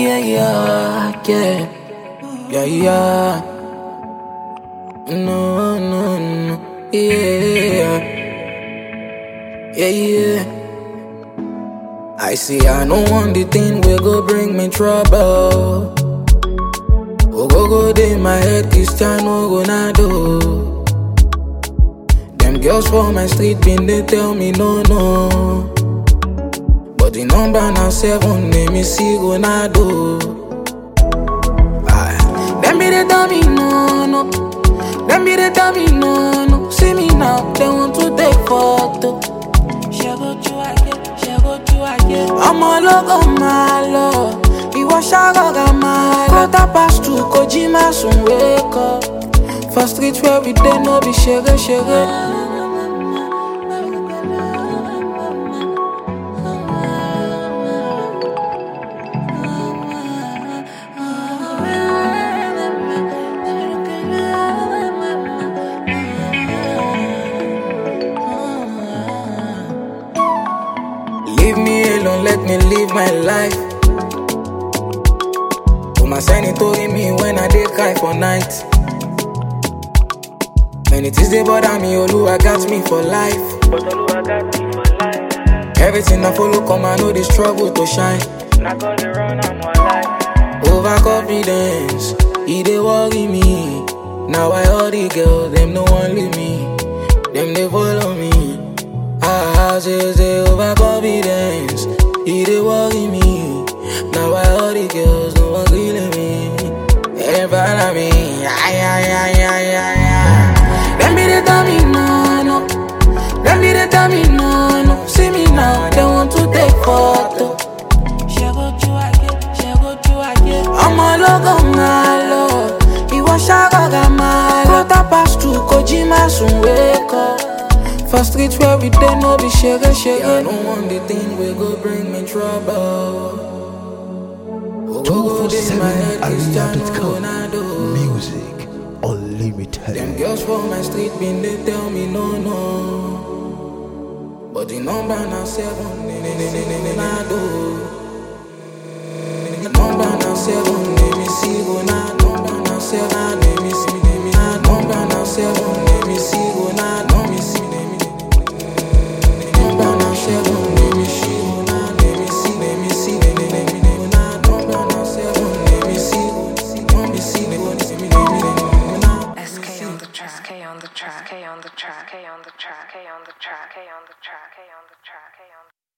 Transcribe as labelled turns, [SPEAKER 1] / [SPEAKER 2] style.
[SPEAKER 1] yeah, yeah, yeah, yeah, yeah. No, no, no, yeah, yeah, yeah. I see, I don't want the thing will go bring me trouble. Oh, go go day my head, Cristiano Ronaldo. Them girls for my street been they tell me no, no. But the number now seven, name is see Ronaldo. Aye. Them be they tell me no, no. Them be they tell me no, no. See me now, they want to take photo. ọmọ ológo máa lọ ìwọ ṣàrògà máa lọ. quarter past two kò jí má sùn wékọ for street where we dey no be ṣeré ṣeré. Leave me alone, let me live my life. Put my sanity me when I dey cry for night. Many things they bother me, Oluwa got me for life.
[SPEAKER 2] But Oluwa got me for life.
[SPEAKER 1] Everything I follow come, I know the struggle to shine.
[SPEAKER 2] Not gonna run, I'm alive.
[SPEAKER 1] Overconfidence, e dey worry me. Now I all the girls, them no one leave me. Them they follow me. Ah, say say overconfidence, e dey worry me. Now I all the girls, no one killing me. They follow me, ay ay ay ay ay ay. Them be they tell me no no, them be they tell me no no. See me now, they want to take photo. ọmọ ológo máa lọ ìwọ ṣàrògà máa lọ. quarter past two kò jí má sùn wékọ. for street where we dey no be ṣeré ṣeré. I no want the thing wey go bring me trouble. Ogogo dey my head, Cristiano Ronaldo.
[SPEAKER 3] Music Unlimited.
[SPEAKER 1] Them girls for my street been they tell me no no. But the number now seven, ne ne ne ne ne ne na do. The number now seven, let me see go na. Number now seven, let me see, let me na. Number now seven, let me see go na. Let me see, let me. Number now seven, let me see go na. Let me see, let me see, let me let me let me na. Number now seven, let me see go, let me see, let me see, let me let me let me na.
[SPEAKER 4] SK on the track, K on the track, K on the track, K on the track, K on the track, K on the track, K on the track, K on the